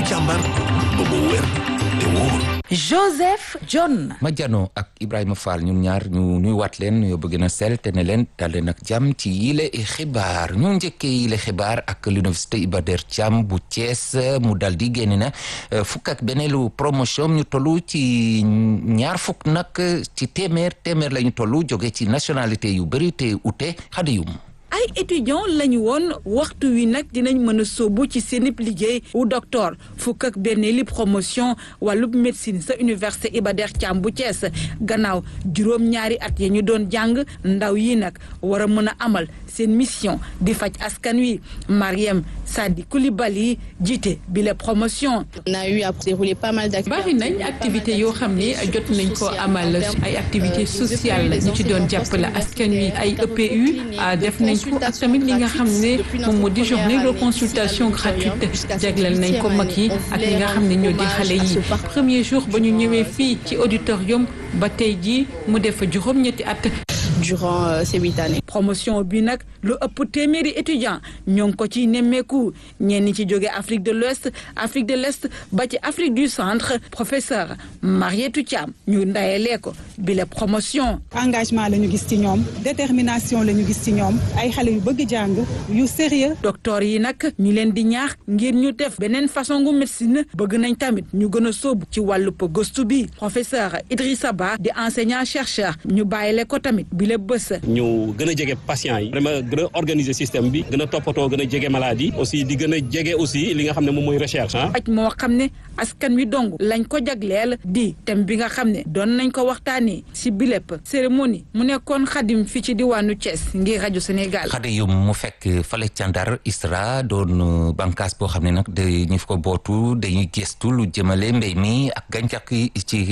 càmbar ba mu wér te wóor Joseph John. ma jano ak Ibrahima Fall ñun ñaar ñu nuy waat leen nuyoo bëgg na sel te ne leen dalee nag jàmm ci yile xibaar ñu njëkkee yile xibaar ak l'université Iba Der Thiam bu Thiès mu dal di génn na fukk ak beneelu promotion ñu tollu ci ñaar fukk nag ci téeméer téeméer la ñu tollu jóge ci nationalité yu bëri te ute xadiyum ay étudiants lañu woon waxtu wi nag dinañ mën a sóobu ci seenib liggéey wu docteur fukk ak benn li promotion wàllub médecine sa université Iba Der Thiam bu Thiès gannaaw juróom-ñaari at ya ñu doon jàng ndaw yi nag war a mën a amal seen mission di faj askan wi Mariam Sadi Coulibaly jiite bi la promotion. on a eu à dérouler pas mal bari nañ activité yoo xam ne jot nañ ko amal ay activité sociale ñu ci doon jàppale askan wi ay EPU def nañ ko ak tamit li nga xam ne moom moo di journée de consultation gratuite jagleel nañ ko mag yi ak li nga xam ne ñoo di xale yi premier jour ba ñu ñëwee fii ci auditorium ba tey jii mu def juróom-ñetti at. durant euh, ces huit années. promotion bi nag lu ëpp téeméeri étudiants ñoo ngi ko ciy nemmeeku ñenn ci jóge Afrique de l'Ouest Afrique de l'Est ba ci Afrique du Centre professeur Marietou Thiam ñu ndayalee ko bi la promotion. engagement la ñu gis ci ñoom détermination la ñu gis ci ñoom ay xale yu bëgg jàng yu sérieux docteur yi nag ñu leen di ñaax ngir ñu def beneen façon gu médecine bëgg nañ tamit ñu gën a sóobu ci wàllu gëstu bi professeur Idrissa Ba di enseignant chercheur ñu bàyyile ko tamit bi la bës. ñu gën a jege patients yi vraiment gën a organiser système bi gën a toppatoo gën a jege maladie aussi di gën a jege aussi li nga xam ne moom mooy recherche ah. aj moo xam ne askan wi dong lañ ko jagleel di thème bi nga xam ne doon nañ ko waxtaanee si bilépp cérémonie mu nekkoon xadim fii ci diwaanu Thiès ngir rajo Sénégal. xade yu mu fekk fale ca Ndar ISRA doon bànqaas boo xam ne nag dañu ko bootu dañuy gëstu lu jëmale mbéy mi ak gàncax gi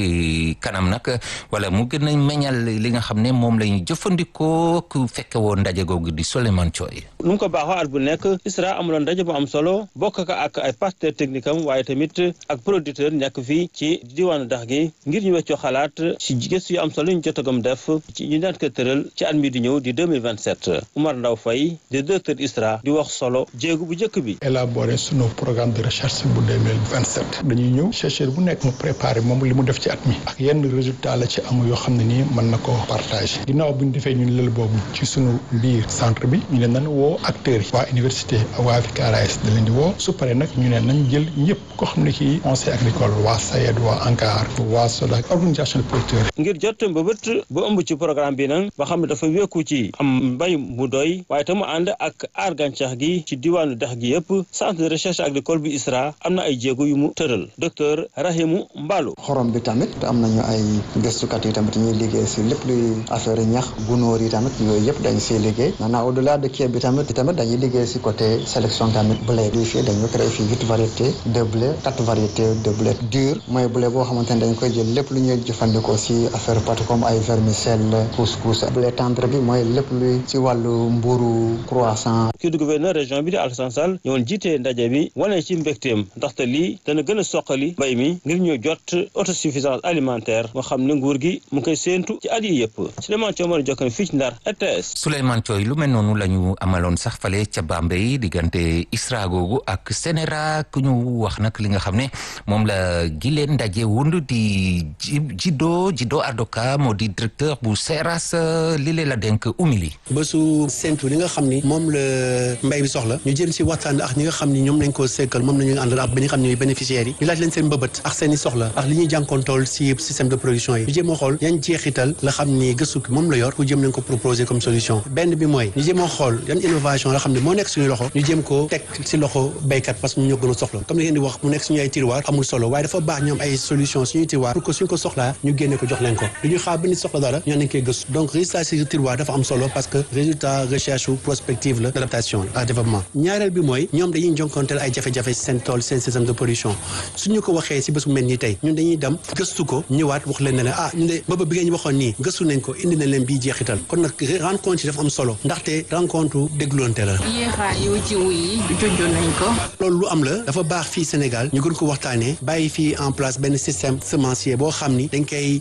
ci kanam nag wala mu gën a meññal li nga xam ne moom lañu jëfandikoo ku fekke woon ndaje googu di Souleymane Thioye nu mu ko baaxoo at bu nekk ISRA amuloon ndaje bu am solo bokk ko ak ay partenaires techniques am waaye tamit ak producteur nekk fii ci diwaanu dax gi ngir ñu weccoo xalaat ci gëstu yu am solo ñu jotagum def ci ñu daan ko tëral ci at mi di ñëw di 2027 Oumar Ndaw Faye di directeur ISRA di wax solo jéegu bu njëkk bi élaborer sunu programme de recherche bu 2027 dañuy ñëw chercheur bu nekk mu préparé moom li mu def ci at mi ak yenn résultat la ci am yoo xam ne nii mën na ko partager ginnaaw bu ñu defee ñun lël boobu ci sunu biir centre bi ñu ne nan woo acteurs yi waa université waa FICARAES da leen di woo su paree nag ñu ne nañ jël ñëpp koo xam ne kii conseil agricole waa SAED waa ANCAR waa SODAC organisation de producteurs ngir jot mbëbët bu ëmb ci programme bi nag ba xam ne dafa wékku ci am mbay mu doy waaye te mu ànd ak aar gàncax gi ci diwaanu dex gi yëpp centre de recherche agricole bu ISRA am na ay jéego yu mu tëral docteur Rahimu Mballo xorom bi tamit am nañu ay gëstukat yi tamit ñuy liggéey si lépp luy affaire ñax gunóor yi tamit yooyu yëpp dañ siy liggéey maintenant au delà de kii bi tamit tamit dañuy liggéey si côté sélection tamit blé bi fii dañu créé fii huit variétés de blé quatre variétés de blé dur mooy blé boo xamante ne dañ koy jël lépp lu ñuy jëfandikoo si affaire pâte comme ay vermicelle couscous blé tendre bi mooy lépp luy si wàllu mburu croissant kii du gouverneur région bi di Alassane Sall ñëwoon jiitee ndaje bi wane ci mbégteem ndaxte lii dana gën a soqali mbay mi ngir ñu jot autosuffisance alimentaire moo xam ne nguur gi mu koy séentu ci at yi yëpp Souleymane Thiaw mën a jokkoo fii ci Ndar RTS Souleymane Thioye lu mel noonu la ñu amaloon sax fale ca Bambey diggante ISRA googu ak Sénéra ku ñu wax nag li nga xam ne moom la gileen ndaje wund di Jido Jido Adoka moo di directeur bu Seras li lee la denk umili bésu séntu li nga xam ni moom la mbay bi soxla ñu jëm si waxtaan ak ñi nga xam ni ñoom lañ ko sekkal moom nañu àndal ak ba ñi xam ne bénéficiaires yi ñu laaj leen seen mbëbët ak seen i soxla ak li ñuy jànkoontool si système de production yi ñu jéem a xool yan jeexital la xam ni gëstu ki moom la yor ku jëm nañ ko proposer comme solution benn bi mooy ñu jéem a xool yan innovation la xam ne moo nekk suñu loxo ñu jéem ko teg si loxo béykat parce que ñu ñoo gën a soxla comme li ngeen di wax mu nekk suñu ay tiroir amul solo waaye dafa baax ñu am ay solution suñuy tiroir pour que suñ ko soxlaa ñu génne ko jox leen ko du ñu xaar ba nit soxla dara ñu nañ koy gëstu donc résultat si tiroir dafa am solo parce que résultat recherche ou prospective la d'adaptation ak développement ñaareel bi mooy ñoom dañuy jonkonteel ay jafe-jafe seen tool seen système de production suñu ko waxee si bés bu mel nii tey ñun dañuy dem gëstu ko ñëwaat wax leen ne leen ah ñu ne booba bi ngeen ñu waxoon nii gëstu nañ ko indi nañ leen bii jeexital kon nag rencontre yi dafa am solo ndaxte rencontre dégloonte la yéexaayu jiw yi junjoon nañ ko. loolu lu am la dafa baax fii Sénégal ñu gën ko waxtaanee bàyyi fii en place benn système semencier boo xam ni dañ koy maanaam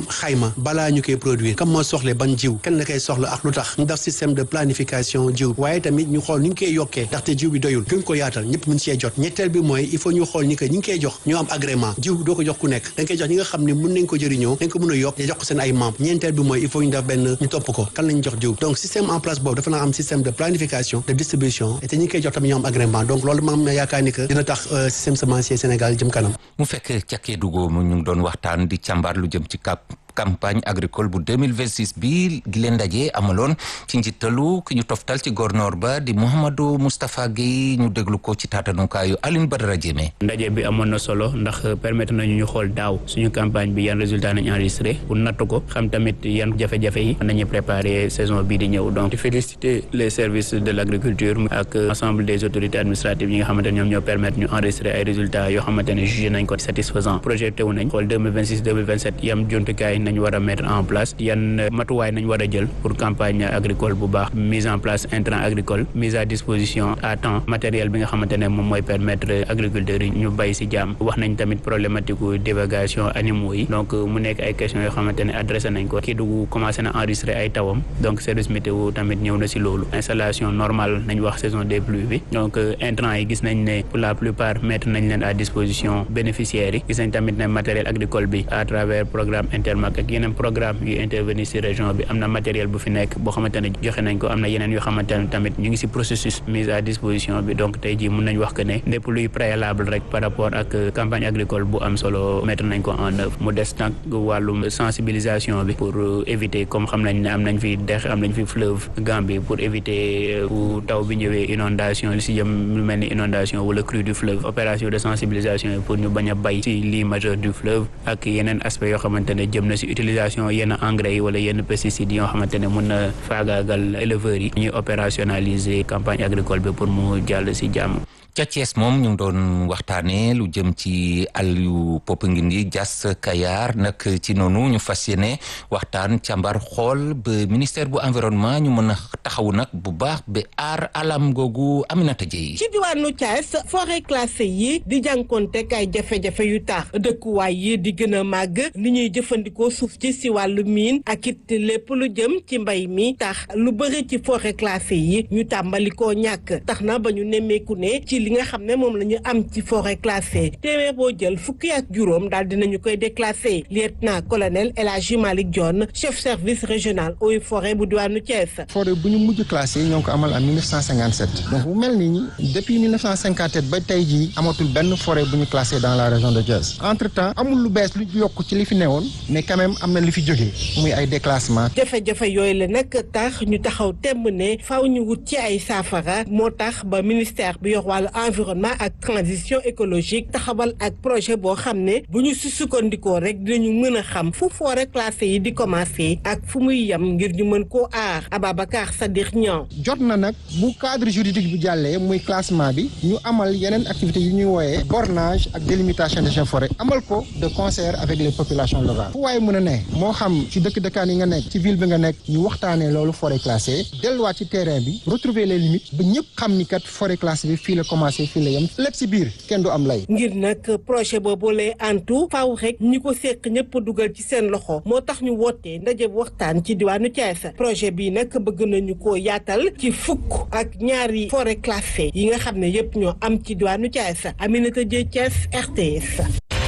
am xayma balaa ñu koy produire comme moo soxle ban jiw kenn la koy soxla ak lu tax ñu def système de planification jiw waaye tamit ñu xool ni ñu koy yokkee ndaxte jiw bi doyul gën ko yaatal ñëpp mën cee jot ñetteel bi mooy il faut ñu xool ni que ñi ngi koy jox ñu am agrément jiw doo ko jox ku nekk dañ koy jox ñi nga xam ne mën nañ ko jëriñoo dañ ko mën a yokk te jox ko seen ay membres ñeenteel bi mooy il faut ñu def benn ñu topp ko kan lañ jox jiw donc système en place boobu dafa naa am système de planification de distribution et te ñi ngi koy jox tamit ñu am agrément donc loolu ma am yaakaar ni que dina tax système semencier Sénégal jëm kanam mu fekk ca Kédougou mu ñu ngi doon waxtaan di càmbar lu jëm ci kap campagne agricole bu 2026 bi gi leen ndaje amaloon ci njiitalu ki ñu toftal ci gornoor ba di Mouhamadou Moustapha Guèye ñu déglu ko ci taatanukaayu Alioune Badara Diémé ndaje bi amoon na solo ndax permettre nañu ñu xool daaw suñu campagne bi yan résultat nañ enregistré pour natt ko xam tamit yan jafe-jafe yi nañu préparer saison bii di ñëw donc di féliciter les services de l' agriculture ak ensemble des autorités administratives yi nga xamante ne ñoom ñoo permettre ñu enregistrer ay résultats yoo xamante ne jugé nañ ko satisfaisant projeté wu nañ xool 2026 2027 yam jumtukaay nañ war a mettre en place yan matuwaay nañ war a jël pour campagne agricole bu baax mise en place intrant agricole mise à disposition à temps matériel bi nga xamante ne moom mooy permettre agriculteurs yi ñu bay si jàmm wax nañ tamit problématique divagation animaux yi donc mu nekk ay questions yoo xamante ne adressé nañ ko Kédougou commencé na enregistrer ay tawam donc service météo tamit ñëw na si loolu installation normale nañ wax saison des pluies bi donc intrant yi gis nañ ne pour la plupart mettre nañ leen à disposition bénéficiaires yi gis nañ tamit ne matériel agricole bi à travers programme Intermac ak yeneen programme yu intervenir ci région bi am na matériel bu fi nekk boo xamante ne joxe nañ ko am na yeneen yoo xamante ne tamit ñu ngi ci processus mise à disposition bi donc tey jii mun nañ wax que ne lépp luy préalable rek par rapport ak campagne agricole bu am solo mettre nañ ko en œuvre mu des nag wàllum sensibilisation bi pour éviter comme xam nañ ne am nañ fi dex am nañ fi fleuve Gambie pour éviter bu taw bi ñëwee inondation li ci jëm lu mel ni inondation wala crue du fleuve opération de sensibilisation yi pour ñu bañ a bay ci lit majeur du fleuve ak yeneen aspect yoo xamante ne jëm na ci utilisation yenn engrais yi wala yenn pesticides yoo xamante ne mun na faagaagal éleveurs yi ñuy opérationnaliser campagne agricole bi pour mu jàll ci jàmm ca Thiès moom ñu ngi doon waxtaanee lu jëm ci àll yu Popenguine Diass Kayar nag ci noonu ñu fas yéene waxtaan càmbar xool ba ministère bu environnement ñu mën a taxawu nag bu baax ba aar alam googu Aminata Dieye ci diwaanu Thiès forêt classée yi di jànkoontek ay jafe-jafe yu tax dëkkuwaay yi di gën a màgg ni ñuy jëfandikoo suuf ci si wàllu miin ak it lépp lu jëm ci mbay mi tax lu bëri ci forêt classée yi ñu tàmbali koo ñàkk tax na ba ñu nemmeeku ne ci li nga xam ne moom la ñu am ci forêt classée téeméer boo jël fukki ak juróom daal dinañu koy déclassé lieutenant colonel El Hadji Malick Dione chef service régional eaux et forêt bu diwaanu Thiès. forêt bu ñu mujj classé ñoo ngi ko amal en 1957 donc bu mel ni depuis 1957 ba tey jii amatul benn forêt bu ñu classé dans la région de Thiès entre temps amul lu bees lu yokk ci li fi newoon mais quand même am na li fi jógee muy ay déclassement. jafe-jafe yooyu la nag tax ñu taxaw temb ne faaw ñu wut ci ay saafara moo tax ba ministère bi yor wàllu environnement ak transition écologique taxawal ak projet boo xam ne bu ñu si sukkandikoo rek dinañu mën a xam fu forêt classée yi di commencé ak fu muy yem ngir ñu mën koo aar Ababacar Sadikh Niang jot na nag bu cadre juridique bi jàllee muy classement bi ñu amal yeneen activités yu ñuy wooyee bornage ak délimitation des forêts amal ko de concert avec les populations locales fu waaye mën a ne moo xam ci dëkk dëkkaan yi nga nekk ci ville bi nga nekk ñu waxtaanee loolu forêt classée delluwaat ci terrain bi retrouver les limites ba ñëpp xam ni kat forêt classée bi fii la commencé fii la yem lépp si biir kenn du am lay. ngir nag projet boobu lay antu faaw rek ñi ko seq ñëpp dugal ci seen loxo moo tax ñu wootee ndaje waxtaan ci diwaanu Thiès projet bii nag bëgg nañu ko yaatal ci fukk ak ñaari forêt classée yi nga xam ne yëpp ñoo am ci diwaanu Thiès Aminata Dieng Thiès RTS.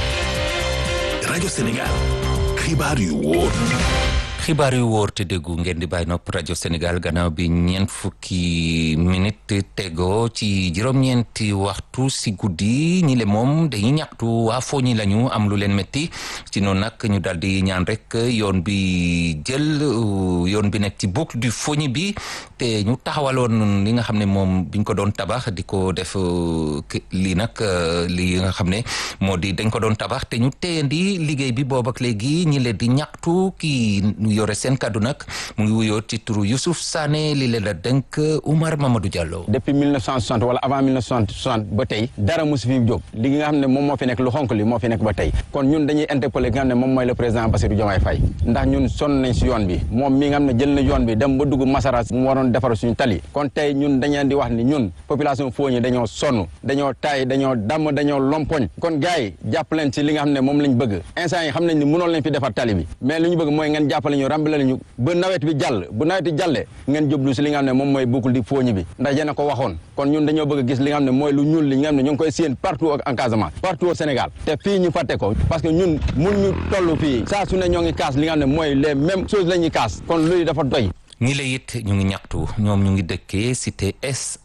rajo Sénégal xibaar yu wóor. xibaar yu wóor te déggu ngeen di bàyyi nopp rajo Sénégal gannaaw bi ñeent fukki minute tegoo ci juróom-ñeenti waxtu si guddi ñi le moom dañuy ñaxtu waa fooñi lañu am lu leen métti ci noonu nag ñu daal di ñaan rek yoon bi jël yoon bi nekk ci boucle du Fogny bi te ñu taxawaloon li nga xam ne moom biñ ko doon tabax di ko def lii nag li nga xam ne moo di dañ ko doon tabax te ñu téyandi liggéey bi boobu ak léegi ñi le di ñaxtu kii yore seen kaddu nag mu ngi wuyoo ci turu Youssouf Sané li leen la dénk Oumar Mamadou Diallo. depuis 1960 wala avant 1960 ba tey dara mosu fi jóg li nga xam ne moom moo fi nekk lu xonk li moo fi nekk ba tey kon ñun dañuy interpeller ki nga xam ne moom mooy le président Bassirou Diomaye Faye ndax ñun sonn nañ si yoon bi moom mi nga xam ne jël na yoon bi dem ba dugg Masara mu waroon defar suñu tali kon tey ñun dañu di wax ni ñun population Fogni dañoo sonn dañoo taay dañoo damm dañoo lompoñ kon gars yi jàpp leen si li nga xam ne moom lañ bëgg instant yi xam nañ ni mënoon lañ fi defar tali bi mais li ñu bëgg mooy ngeen jàppale ñu rambale ñu ba nawet bi jàll bu nawet bi jàllee ngeen jublu si li nga xam ne moom mooy boucle di Fogni bi ndax yéen a ko waxoon kon ñun dañoo bëgg gis li nga xam ne mooy lu ñuul li nga xam ne ñu ngi koy séen partout en Casamance partout au Sénégal te fii ñu fàtte ko parce que ñun mun ñu toll fii saa su ne ñoo ngi kaas li nga xam ne mooy les mêmes choses la ñuy kaas kon luy dafa doy ñi la it ñu ngi ñaxtu ñoom ñu ngi dëkkee cité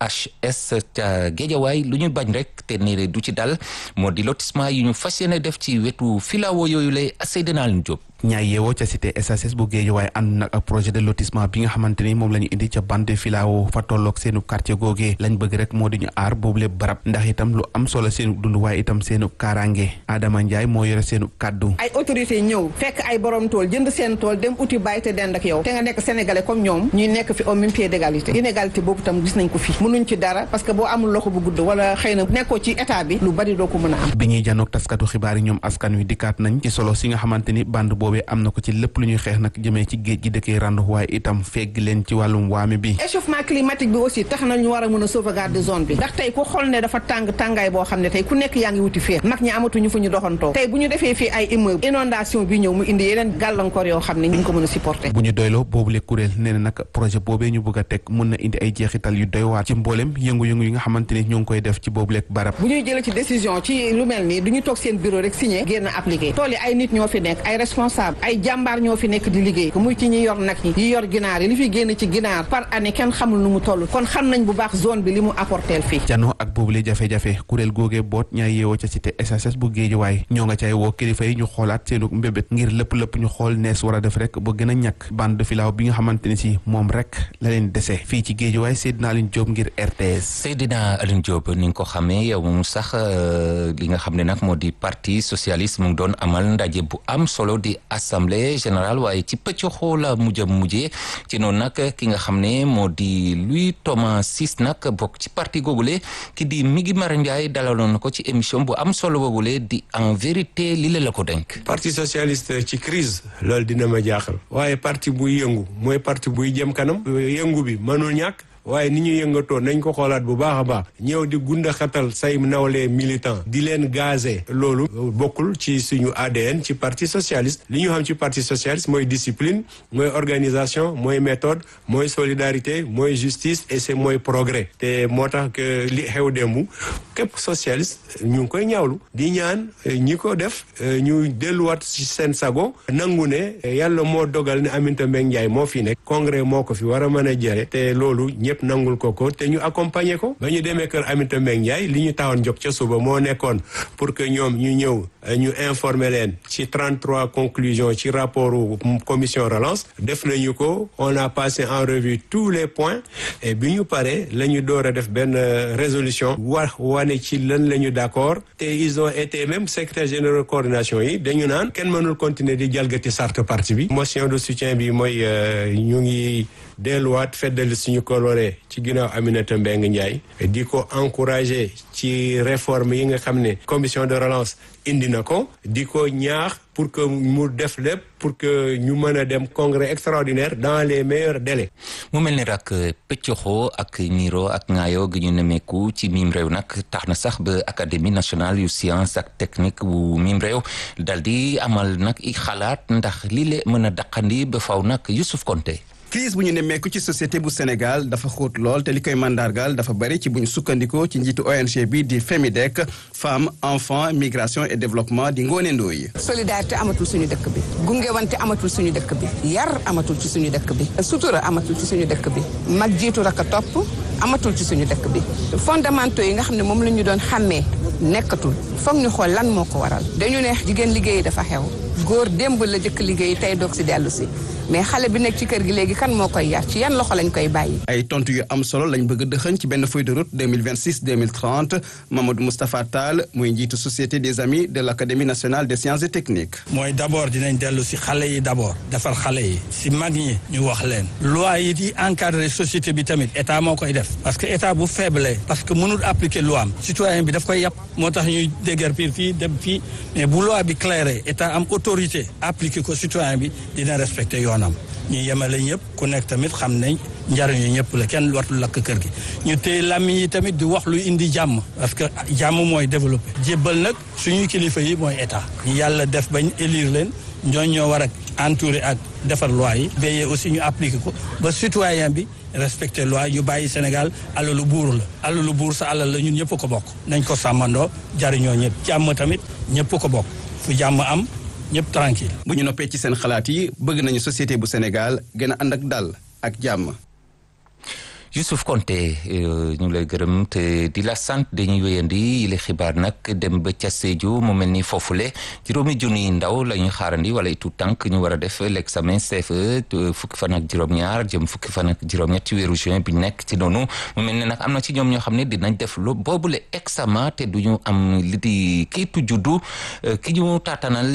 SHS ca Géejawaay lu ñu bañ rek te ne du ci dal moo di lotissement yi ñu fas yéene def ci wetu filao yooyu lay Seydina Alioune Diop ñaay yeewoo ca cité SHS bu Géejawaay ànd nag ak projet de lotissement bi nga xamante ni moom la ñu indi ca bande filao fa tolloog seenu quartier googee lañ bëgg rek moo di ñu aar boobu lépp barab ndax itam lu am solo seenu dund waaye itam seenu kaaraange Adama Ndiaye moo yore seenu kàddu ay autorité ñëw fekk ay borom tool jënd seen tool dem uti bàyyi te dend ak yow te nga nekk sénégalais comme ñoom ñuy nekk fi au même pied d'égalité inégalité boobu tam gis nañ ko fi mënuñ ci dara parce que boo amul loxo bu gudd wala xëy na nekkoo ci état bi lu bari doo ko mën a am bi ñuy janoog taskatu xibaar yi ñoom askan wi dikkaat nañ ci solo si nga xamante ni bande boobee am na ko ci lépp lu ñuy xeex nag jëmee ci géej gi dëkkee randu waaye itam fegg leen ci wàllum waame bi échauffement climatique bi aussi tax na ñu war a mën a sauvegarder zone bi ndax tey ku xool ne dafa tàng tàngaay boo xam ne tey ku nekk yaa ngi wuti fee mag ñi amatuñu fu ñu doxantoo tey bu ñu defee fii ay immeuble inondation bi ñëw mu indi yeneen gàllankoor yoo xam ne ñu ko mën a supporter bu ñu doyloo boobule kuréel nee na nag projet boobee ñu bëgg a teg mën na indi ay jeexital yu doy waar ci mboolem yëngu-yëngu yi nga xamante ni ñoo ngi koy def ci boobule barab bu ñuy jëlee ci décision ci lu mel nii du ñu toog seen bureau rek signé génn appliqué tool yi ay nit ñoo fi nekk ay responsable ay jàmbaar ñoo fi nekk di liggéey muy ci ñi yor nag yi yi yor ginaar yi li fi génn ci ginaar par année kenn xamul nu mu toll kon xam nañ bu baax zone bi li mu apporteel fii janoo ak boobule jafe-jafe kuréel googee boot ñaay yeewoo ca cité SHS bu Géejawaay ñoo nga cay woo kilifa yi ñu xoolaat seenu mbébét ngir lépp lépp ñu xool nees war a def rek ba gën a ñàkk bande de filao bi nga xamante ni si moom rek la leen dese fii ci Géejawaay Seydina Alioune Diop ngir RTS Seydina Alioune Diop ni nga ko xamee yow moom sax li nga xam ne nag moo di parti socialiste mu ngi doon amal ndaje bu am solo di assemblée générale waaye ci pëcc xoola mujj mujjee ci noonu nag ki nga xam ne moo di Louis Thomas Ciss nag bokk ci parti googule ki di Migi Mara Ndiaye dalaloon na ko ci émission bu am solo boogule di en vérité li la la ko denk parti socialiste ci crise loolu dina ma jaaxal waaye parti buy yëngu mooy parti buy jëm kanam yëngu bi mënul ñàkk waaye ni ñu yëngatoo nañ ko xoolaat bu baax a baax ñëw di gunda xatal say nawle militant di leen gazé loolu bokkul ci suñu ADN ci parti socialiste li ñu xam ci parti socialiste mooy discipline mooy organisation mooy méthode mooy solidarité mooy justice et c'est mooy progrès te moo tax que li xew démb képp socialiste ñu ngi koy ñaawlu di ñaan ñi ko def ñu delluwaat ci seen sago nangu ne yàlla moo dogal ne Aminata Mbengue Ndiaye moo fi nekk congrès moo ko fi war a mën a jëre te loolu ñëpp nangul ko ko te ñu accompagner ko ba ñu demee kër Aminata Mbengue Ndiaye li ñu tawoon jóg ca suba moo nekkoon pour que ñoom ñu ñëw ñu informer leen ci 33 conclusions ci rapport commission relance def nañu ko on a passé en revue tous les points et bi ñu paree la ñu door a def benn résolution wax wane ci lan la ñu d'accord te ils ont été même secrétaire général coordination yi dañu naan kenn mënul continuer di jalgati charte parti bi motion de soutien bi mooy ñu ngi delluwaat feddali suñu coloré ci ginnaaw Aminata Mbengue Ndiaye di ko encourager ci réforme yi nga xam ne commission de relance indi na ko di ko ñaax pour que mu def lépp pour que ñu mën a dem congrès extraordinaire dans les meilleurs délais. mu mel ni rak pëccoxoo ak niiro ak ŋaayoo gi ñu nemeeku ci miim réew nag tax na sax ba académie nationale yu science ak technique bu miim réew dal di amal nag i xalaat ndax lii le mën a daqandi ba faw nag Youssouf Konté crise bu ñu nemmeeku ci société bu Sénégal dafa xóot lool te li koy mandargaal dafa bari ci bu ñu sukkandikoo ci njiitu ONG bi di FEMIDEC femme enfant migration et développement di Ngoné Ndoye solidarité amatul suñu dëkk bi gungewante amatul suñu dëkk bi yar amatul ci suñu dëkk bi sutura amatul ci suñu dëkk bi mag jiitu rek a topp amatul ci suñu dëkk bi fondamentaux yi nga xam ne moom la ñu doon xàmmee nekkatul foog ñu xool lan moo ko waral dañu ne jigéen liggéey dafa xew góor démb la jëkk liggéey tey doog si dellu si mais xale bi nekk ci kër gi léegi kan moo koy yar ci yan loxo lañ koy bàyyi. ay tontu yu am solo lañ bëgg a dëxëñ ci benn feuille de route 2026 2030 Mamadou Moustapha Tall muy njiitu société des amis de l' académie nationale des sciences et techniques. mooy d' abord dinañ dellu si xale yi d' abord defar xale yi si mag ñi ñu wax leen loi yi di encadré société bi tamit état moo koy def parce que état bu faible parce que mënul appliquer loi am citoyen bi daf koy yàpp moo tax ñuy déguerpir fii dem fii mais bu loi bi claire état am autorité appliquer ko citoyen bi dina respecter yoonam ñu yemale ñëpp ku nekk tamit xam nañ njariñu ñëpp la kenn wartul lakk kër gi ñu téye làmmiñ yi tamit di wax luy indi jàmm parce que jàmm mooy développé jébbal nag suñuy kilifa yi mooy état ñu yàlla def bañ élire leen ñooñ ñoo war a entouré ak defar loi yi veiller aussi ñu appliqué ko ba citoyen bi respecté loi ñu bàyyi Sénégal alalu buur la alalu buur sa alal la ñun ñëpp ko bokk nañ ko sàmmandoo jariñoo ñëpp jàmm tamit ñëpp ko bokk fu jàmm am ñëpp tranquille bu ñu noppee ci seen xalaat yi bëgg nañu société bu Sénégal gën a ànd ak dal ak jàmm. Youssouf Konté ñu ngi lay gërëm te di la sant dañuy wéyandi yile xibaar nag dem ba ca Sédhiou mu mel ni foofule juróomi junniy ndaw la ñuy xaarandi wala tout tànk ñu war a def l'examen CFE fukki fan ak juróom-ñaar jëm fukki fan ak juróom-ñett ci weeru juin bi nekk ci noonu mu mel ne nag am na ci ñoom ñoo xam ne dinañ def lu boobule examen te du ñu am li di kiitu juddu ki ñu taatanal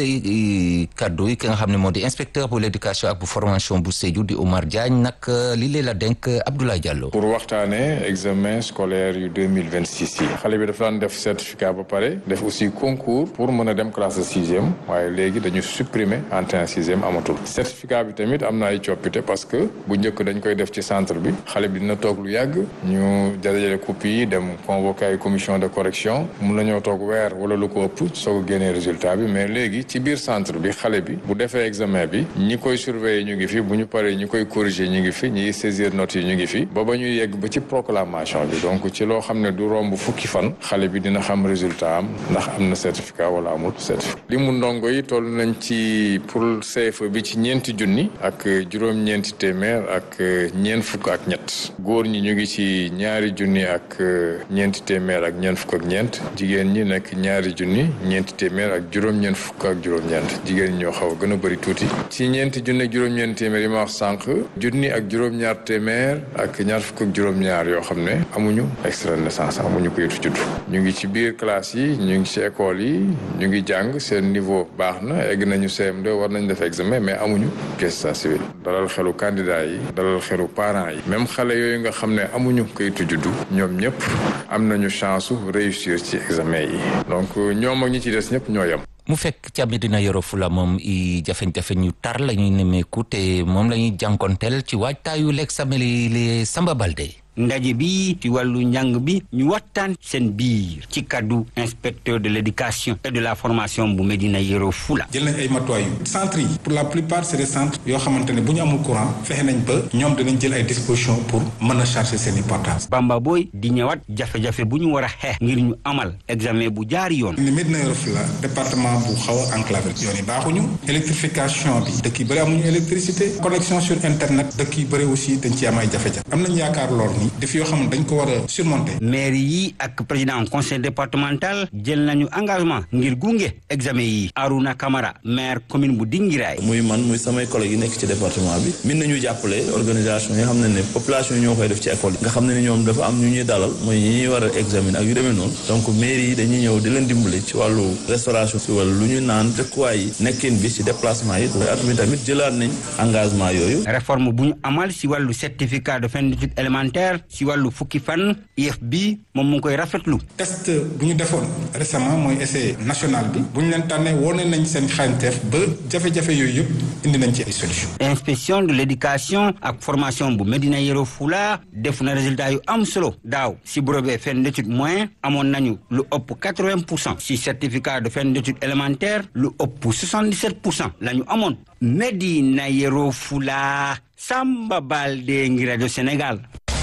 kaddu yi ki nga xam ne moo di inspecteur bu l'éducation ak bu formation bu Sédhiou di Oumar Diagne nag li lee la denk Abdoulaye Diallo. pour waxtaanee examen scolaire yu deux mille vingt six yi xale bi dafa daan def certificat ba pare def aussi concours pour mën a dem classe de sixième waaye léegi dañu supprimer entrée en sixième amatul certificat bi tamit am na ay coppite parce que bu njëkk dañ koy def ci centre bi xale bi dina toog lu yàgg ñu dajale copie yi dem convoquer ay commission de correction mun nañoo toog weer wala lu ko ëpp soog a génnee résultat bi mais léegi ci biir centre bi xale bi bu defee examen bi ñi koy surveiller ñu ngi fi bu ñu paree ñi koy corriger ñu ngi fi ñi saisir notes yi ñu ngi fi ba ñuy yegg ba ci proclamation bi donc ci loo xam ne du romb fukki fan xale bi dina xam résultat am ndax am na certificat wala amul certificat li mu ndongo yi toll nañ ci pour CFE bi ci ñeenti junni ak juróom-ñeenti téeméer ak ñeent fukk ak ñett góor ñi ñu ngi ci ñaari junni ak ñeenti téeméer ak ñeent fukk ak ñeent jigéen ñi nekk ñaari junni ñeenti téeméer ak juróom-ñeent fukk ak juróom-ñeent jigéen ñi ñoo xaw a gën a bëri tuuti ci ñeenti junni ak juróom-ñeenti téeméer yi ma wax sànq junni ak juróom-ñaar téeméer ak ñaar fukk ak juróom-ñaar yoo xam ne amuñu extrait de naissance amuñu kayitu juddu ñu ngi ci biir classe yi ñu ngi ci école yi ñu ngi jàng seen niveau baax na egg nañu CM2 war nañ def examen mais amuñu pièce d'état civil dalal xelu candidat yi dalal xelu parents yi même xale yooyu nga xam ne amuñu kayitu juddu ñoom ñëpp am nañu chance su réussir ci examen yi donc ñoom ak ñi ci des ñëpp ñoo yem. mu fekk ca Medina Yoro Fula moom i jafe-jafe ñu tar la ñuy nemmeeku te moom la ñuy jànkonteel ci waajtaayu l'examen li Samba Balde ndaje bi ci wàllu njàng bi ñu waxtaan seen biir ci kaddu inspecteur de l'éducation et de la formation bu Medina Yoro Fula. jël nañ ay matuwaay yu centres yi pour la plupart c'est des centres yoo xamante ne bu ñu amul courant fexe nañ ba ñoom dinañ jël ay dispositions pour mën a charger seen i portables. Bamba Boy di ñëwaat jafe-jafe bu ñu war a xeex ngir ñu amal examen bu jaar yoon. ne Medina Yoro Fula département bu xaw a enclavé yoon yi baaxuñu électrification bi dëkk yi bëri amuñu électricité connexion sur internet dëkk yi bëri aussi dañ ci am ay jafe-jafe am nañ yaakaar lool ni def yoo xam ne dañ ko war a surmonter. maire yi ak président conseil départemental jël nañu engagement ngir gunge examen yi Aruna Camara maire commune bu Dingiraay. muy man muy samay collègues yi nekk ci département bi min nañu jàppale organisation yi nga xam ne ne population yi ñoo koy def ci école yi nga xam ne ni ñoom dafa am ñu ñuy dalal mooy ñi ñuy war a examiner ak yu demee noonu donc maire yi dañuy ñëw di leen dimbali ci wàllu restauration si wàllu lu ñu naan dëkkuwaay yi nekkin bi ci déplacement yi at mi tamit jëlaat nañ engagement yooyu. réforme bu ñu amal si wàllu certificat de fin d'études élémentaires si wàllu fukki fan IEF bi moom mu ngi koy rafetlu. test bu ñu defoon récemment mooy essai national bi bu ñu leen tànnee wone nañ seen xarañteef ba jafe-jafe yooyu yëpp indi nañ ci ay solution inspection de l'éducation ak formation bu Medina Yoro Fula def na résultat yu am solo daaw si brevet fin d'études moyen amoon nañu lu ëpp quatre-vingt pour cent si certificat de fin d'études élémentaires lu ëpp soixante-dix-sept pour cent la ñu amoon Medina Yoro Fula Samba Balde ngi rajo Sénégal.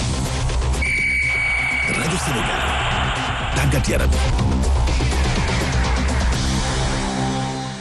rajo Sénégal tàggat yaram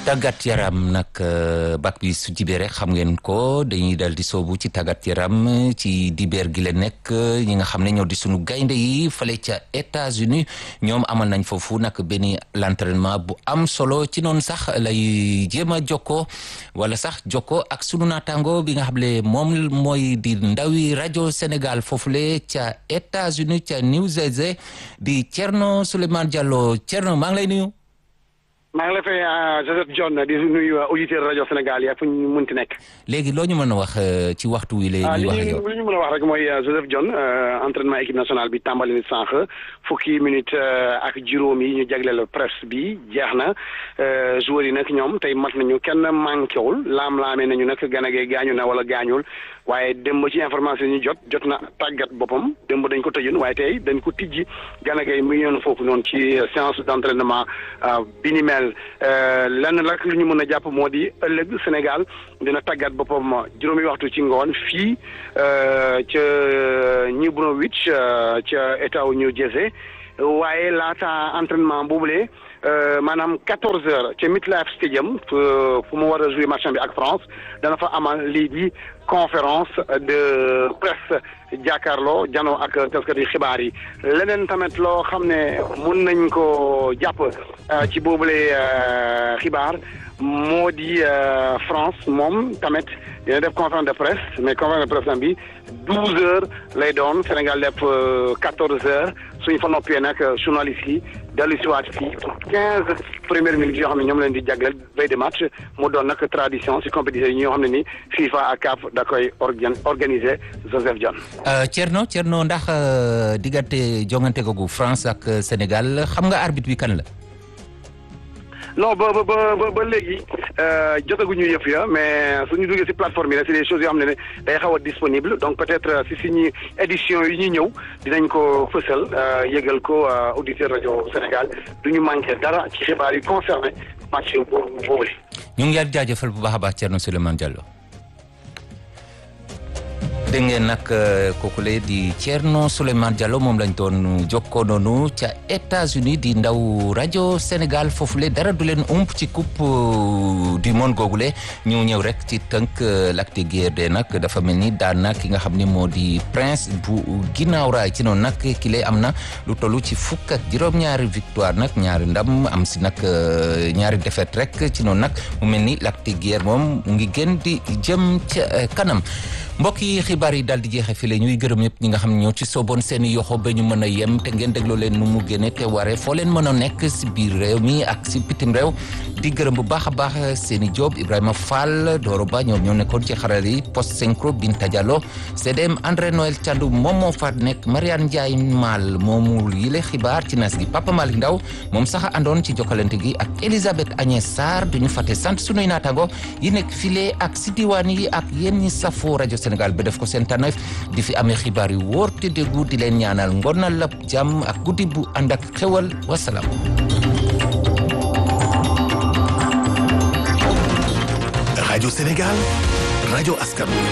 tàggat yaram nag bak bi su jibee rek xam ngeen ko dañuy dal di soobu ci tàggat yaram ci dibeer gi la nekk ñi nga xam ne ñoo di sunu gaynde yi fale ca États-Unis ñoom amal nañ foofu nag benn l'entraînement bu am solo ci noonu sax lay jéem a jokkoo wala sax jokkoo ak sunu naataango bi nga xam ne moom mooy di ndawi rajo Sénégal foofule ca États-Unis ca New Jersey di Thierno Souleymane Diallo Thierno maa ngi lay nuyu. maa ngi lay fay Joseph John di nuyu auditeur rajo Sénégal yi ak fu ñu munti nekk. léegi loo ñu mën a wax ci waxtu wi lay ñuy wax li ñu li ñu mën a wax rek mooy Joseph John entraînement équipe nationale bi tàmbali ni sànq fukki minute ak juróom yi ñu jagleel presse bi jeex na joueurs yi nag ñoom tey mat nañu kenn manqué wul laam-laamee nañu nag ganagee gaañu na wala gaañul waaye démb ci information yi ñu jot jot na tàggat boppam démb dañ ko tëjoon waaye tey dañ ko tijji ganagee mu ngi yoon foofu noonu ci séance d' entraînement bi ni mel lenn rek lu ñu mën a jàpp moo di ëllëg Sénégal dina tàggat boppam juróomi waxtu ci ngoon fii ca New Brunswick ca état wu New Jersey waaye laata entraînement boobule maanaam quatorze heures ca MetLife Stadium fu mu war a jouer match bi ak France dana fa amal lii di conférence de presse jàkkaarloo janoo ak taskati xibaar yi leneen tamit loo xam ne mun nañ ko jàpp ci boobule xibaar moo di France moom tamit dina def conférence de presse mais conférence de presse bi douze heures lay doon Sénégal def quatorze heures suñ fa noppee nag journalistes yi dellu si waat fii pour quinze premières minutes yoo xam ne ñoom leen di jagleel veille de match mu doon nag tradition si compétition yi ñoo xam ne ni FIFA ak CAF da koy organiser Joseph John. Thierno Thierno ndax diggante jongante googu France ak Sénégal xam nga arbitre bi kan la. non ba ba ba ba léegi jotaguñu yëf ya mais suñu duggee si plateforme yi nag c'est des choses yoo xam ne ne day xaw a disponible donc peut-être si suñu édition yi ñuy ñëw dinañ ko fësal yëgal ko auditeur rajo Sénégal du ñu manqué dara ci xibaar yi concerné match boobu boobu ñu ngi leen jaajëfal bu baax a baax Thierno Souleymane Diallo. dégg ngeen nag kooku le di Thierno Souleymane Diallo moom lañ doon jokkoo noonu ca États-Unis di ndaw rajo Sénégal foofule dara du leen ump ci coupe du monde googule ñu ñëw rek ci tënk Lac de Guiers de nag dafa mel ni daan na ki nga xam ni moo di prince bu ginnaaw raay ci noonu nag ki lay am na lu toll ci fukk ak juróom-ñaari victoire nag ñaari ndam am si nag ñaari défaite rek ci noonu nag mu mel ni Lac de Guiers moom mu ngi gën di jëm ca kanam mbokk yi xibaar yi daal di jeexe fi la ñuy gërëm ñëpp ñi nga xam ne ñoo ci sooboon seen i yoxo ba ñu mën a yem te ngeen dégloo leen nu mu génne te waree foo leen mën a nekk si biir réew mi ak si bitim réew di gërëm bu baax a baax seen i job Ibrahima Fall Doro Ba ñoom ñoo nekkoon ci xaral yi post synchro Binta Diallo CDM André Noël Thiandou moom moo fa nekk Mariane Ndiaye Mal moomu yile xibaar ci nas gi Papa Malick Ndaw moom sax àndoon ci jokkalante gi ak Elisabeth Agnès Sarr duñu fàtte sant sunuy naataango yi nekk file ak si diwaan yi ak yéen ñi safoo rajo Sénégal ba def ko seen tànneef di fi amee xibaar yu wóor te déggu di leen ñaanal ngonal la jàmm ak guddi bu ànd ak xewal wasalaam. rajo Sénégal rajo askan wi.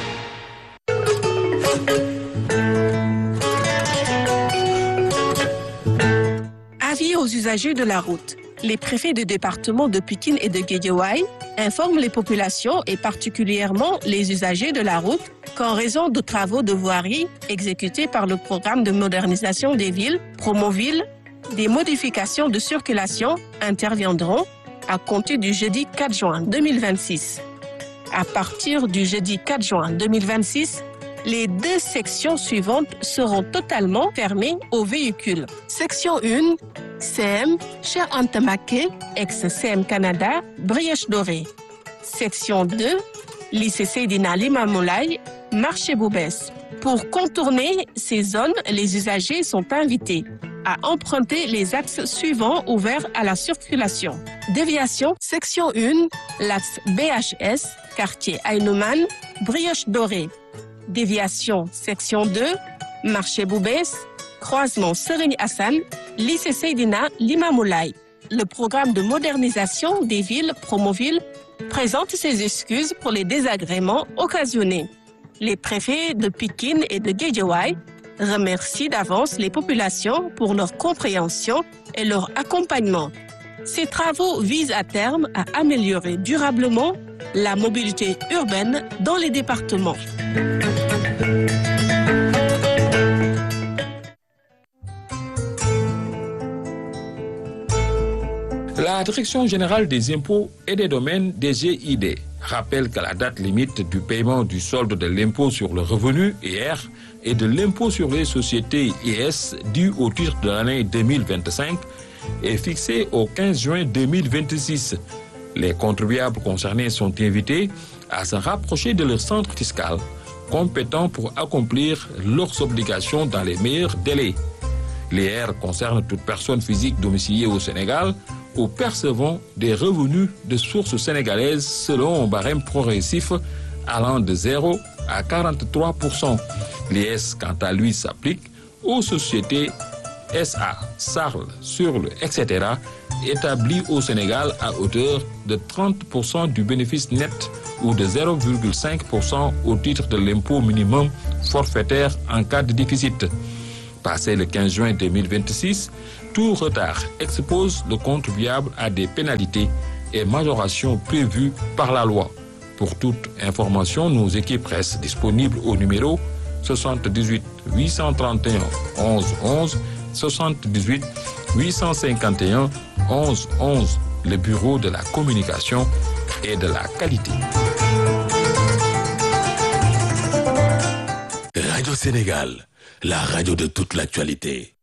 Avis aux usagers de la route. Les préfets de département de Pikine et de Guédiawaye informent les populations et particulièrement les usagers de la route qu'en raison de travaux de voirie exécutés par le programme de modernisation des villes, Promoville, des modifications de circulation interviendront à compter du jeudi 4 juin 2026. À partir du jeudi 4 juin 2026, les deux sections suivantes seront totalement fermées aux véhicules. Section 1, CM, Cher Antamake, ex-CM Canada, Brièche Dorée. Section 2, lycée Seydina Limamoulaye, Marché Boubès. Pour contourner ces zones, les usagers sont invités à emprunter les axes suivants ouverts à la circulation. Déviation, section 1, l'axe BHS, quartier Aïnouman, Brioche Dorée. Déviation, section 2, marché Boubès, croisement Serigne Hassan, lycée Seydina Limamoulaye. Le programme de modernisation des villes Promoville présente ses excuses pour les désagréments occasionnés. Les préfets de Pikine et de Guédiawaye remercient d'avance les populations pour leur compréhension et leur accompagnement. Ces travaux visent à terme à améliorer durablement la mobilité urbaine dans les départements. La Direction générale des impôts et des domaines des GID rappelle que la date limite du paiement du solde de l'impôt sur le revenu hier et de l'impôt sur les sociétés IS dû au titre de l'année 2025 est fixée au 15 juin 2026. Les contribuables concernés sont invités à se rapprocher de leur centre fiscal compétent pour accomplir leurs obligations dans les meilleurs délais. L'IR concerne toute personne physique domiciliée au Sénégal ou percevant des revenus de sources sénégalaises selon un barème progressif allant de 0 à 43 L'IS, quant à lui, s'applique aux sociétés SA, SARL, SURL, etc., établies au Sénégal à hauteur de 30 du bénéfice net ou de 0,5 au titre de l'impôt minimum forfaitaire en cas de déficit. Passé le 15 juin 2026, tout retard expose le contribuable à des pénalités et majorations prévues par la loi. Pour toute information, nos équipes restent disponibles au numéro 78 831 11 11 78 851 11 11, le bureau de la communication et de la qualité. Radio Sénégal, la radio de toute l'actualité.